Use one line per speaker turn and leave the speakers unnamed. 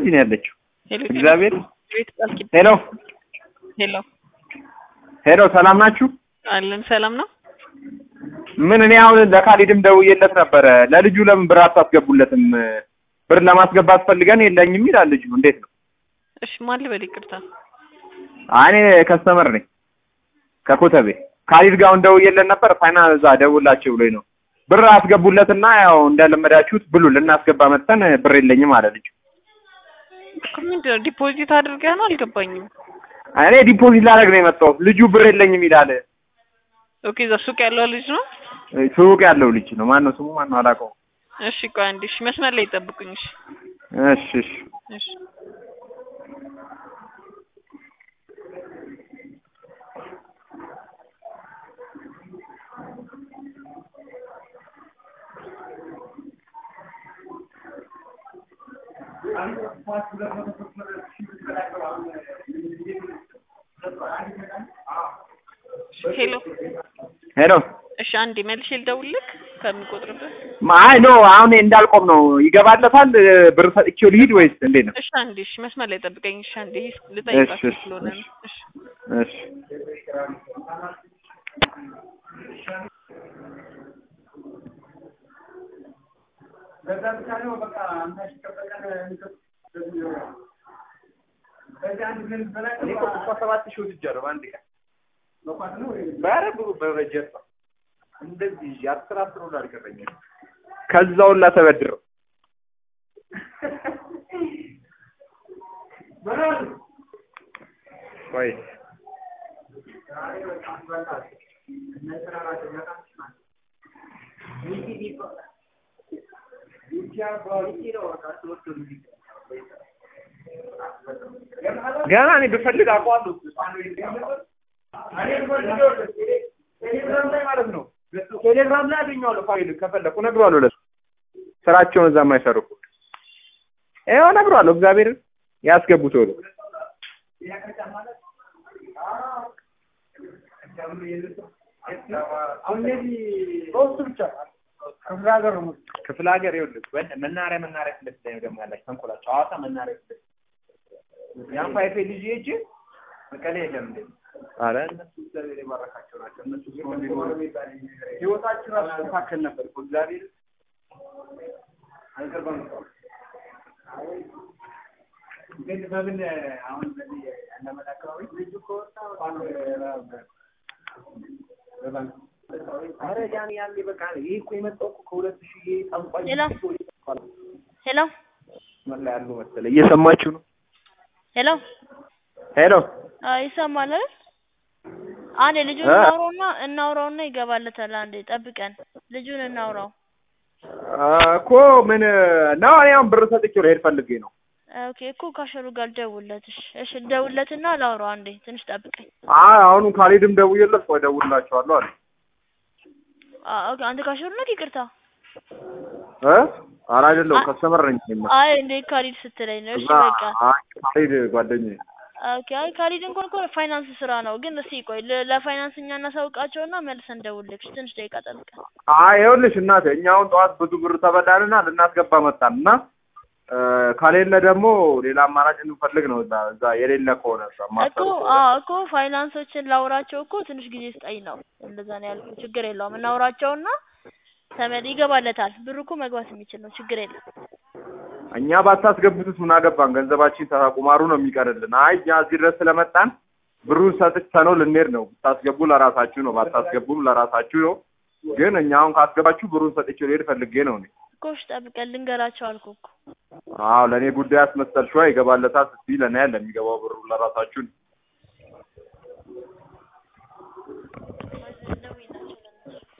እዚህ ነው ያለችው።
ሄሎ
እግዚአብሔር
ቤት ቃል ኪዳን
ሄሎ
ሄሎ
ሄሎ፣ ሰላም ናችሁ?
አለን ሰላም ነው።
ምን እኔ አሁን ለካሊድም ደውዬለት ነበረ። ለልጁ ለምን ብር አታስገቡለትም? ብር ለማስገባት ፈልገን የለኝም ይላል ልጁ። እንዴት ነው?
እሺ ማን ልበል? ይቅርታ
እኔ ከስተመር ነኝ ከኮተቤ። ካሊድ ጋር አሁን ደውዬለት ነበር። ፋይናል እዛ ደውላችሁ ብሎኝ ነው ብር አስገቡለትና ያው እንደለመዳችሁት ብሉ ልናስገባ መጥተን ብር የለኝም አለ ልጁ።
እኮ ምንድን ነው ዲፖዚት አድርገህ ነው? አልገባኝም።
እኔ ዲፖዚት ላደርግ ነው የመጣሁት። ልጁ ብር የለኝም ይላል።
ኦኬ እዛ ሱቅ ያለው ልጅ ነው።
ሱቅ ያለው ልጅ ነው። ማን ነው ስሙ? ማን ነው አላውቀውም።
እሺ ቆይ አንዴ፣ እሺ መስመር ላይ ይጠብቁኝ። እሺ
እሺ እሺ
እሺ ሄሎ
ሄሎ
እሺ አንዴ መልሼ ልደውልልህ ከሚቆጥርብህ።
አይ ኖ አሁን እንዳልቆም ነው። ይገባለታል ብር ሰጥቼው ልሂድ ወይስ እንዴት ነው?
እሺ አንዴ፣ እሺ መስመር ላይ ጠብቀኝ። እሺ አንዴ
እሺ
ልጠይቃችሁ
እሺ
ስለሆነ ነው። እሺ
እሺ ከዛውን ላተበድረው ቆይ ገና እኔ ብፈልግ አውቀዋለሁ። ቴሌግራም ላይ ማለት ነው። ቴሌግራም ላይ አገኘዋለሁ። ፋይል ከፈለኩ እነግረዋለሁ። ለሱ ስራቸውን እዛ የማይሰሩ ይኸው እነግረዋለሁ። እግዚአብሔርን ያስገቡት ቶሎ ክፍለ ሀገር ይኸውልህ፣ ወደ መናሪያ መናሪያ ፊት ለፊት ላይ ነው ደግሞ ያላችሁ ተንኮላችሁ። ሐዋሳ መናሪያ ፊት ለፊት ያን ፋይፌ ልጅ ሂጅ መቀሌ የለም እንዴ? ኧረ እነሱ እግዚአብሔር የባረካቸው ናቸው። እነሱ ሲሆን ቢኖር ህይወታችን ራሱ መካከል ነበር እኮ እግዚአብሔር አልቀርበም እኮ ግን በምን አሁን በዚህ ያለመድ አካባቢ ልጁ ከወጣ በባንክ ኧረ ያን ያኔ በቃ ይሄ እኮ የመጣው እኮ ከሁለት ሺህ ጠንቋይ
ሄሎ ሄሎ
ምን ላይ ያሉ መሰለህ እየሰማችሁ ነው
ሄሎ
ሄሎ
አይ ይሰማል አይደል? አንዴ ልጁን
እ?
እናውራውና እናውራውና ይገባለታል። አንዴ ጠብቀን ልጁን እናውራው።
እኮ ምን ነው እኔ አሁን ብር ሰጥቼው ልሄድ ፈልጌ ነው
ኦኬ እኮ ካሸሩ ጋር ደውልለት። እሺ እሺ ደውልለትና ላውራው። አንዴ ትንሽ ጠብቀኝ።
አይ አሁኑ ካሊድም ደውዬለት ቆይ እደውልላቸዋለሁ አለ
አ ኦኬ አንተ ካሸሩ ነህ? ይቅርታ።
እ ኧረ አይደለሁም
አ-
ከስተመር ነኝ እኔማ
አይ እንዴ ካሊድ ስትለኝ ነው። እሺ
እዛ
በቃ
አይ ካሊድ ጓደኛዬ
ኦኬ። አይ ካሊድ እንኳን እኮ ፋይናንስ ስራ ነው፣ ግን እስኪ ቆይ ለ- ለፋይናንስ እኛ እናሳውቃቸውና መልሰን ደውልልሽ። ትንሽ ደቂቃ ጠብቀን።
አይ ይኸውልሽ እናቴ እኛ አሁን ጠዋት ብዙ ብር ተበላንና ልናስገባ መጣን እና እ፣ ከሌለ ደግሞ ሌላ አማራጭ እንፈልግ ነው እዛ እዛ የሌለ ከሆነ እዛ
እኮ
ማሰብ
አዎ እኮ ፋይናንሶችን ላውራቸው እኮ ትንሽ ጊዜ ስጠኝ ነው። እንደዛ ነው ያልኩት። ችግር የለውም እናውራቸውና ተመድ ይገባለታል። ብሩ እኮ መግባት የሚችል ነው። ችግር የለም።
እኛ ባታስገቡትስ ምን አገባን? ገንዘባችን ተቁማሩ ነው የሚቀርልን። አይ እኛ እዚህ ድረስ ስለመጣን ብሩን ሰጥተነው ልንሄድ ነው። ብታስገቡ ለራሳችሁ ነው፣ ባታስገቡም ለራሳችሁ ነው። ግን እኛ አሁን ካስገባችሁ ብሩን ሰጥቼው ልሄድ ፈልጌ ነው እኔ።
እኮ እሺ ጠብቀን ልንገራቸው አልኩህ እኮ።
አዎ ለእኔ ጉዳይ አስመሰልሽዋ ይገባለታል ስትይ ለእኔ ያለ የሚገባው ብሩ ለራሳችሁ ነው።
ደውይላቸው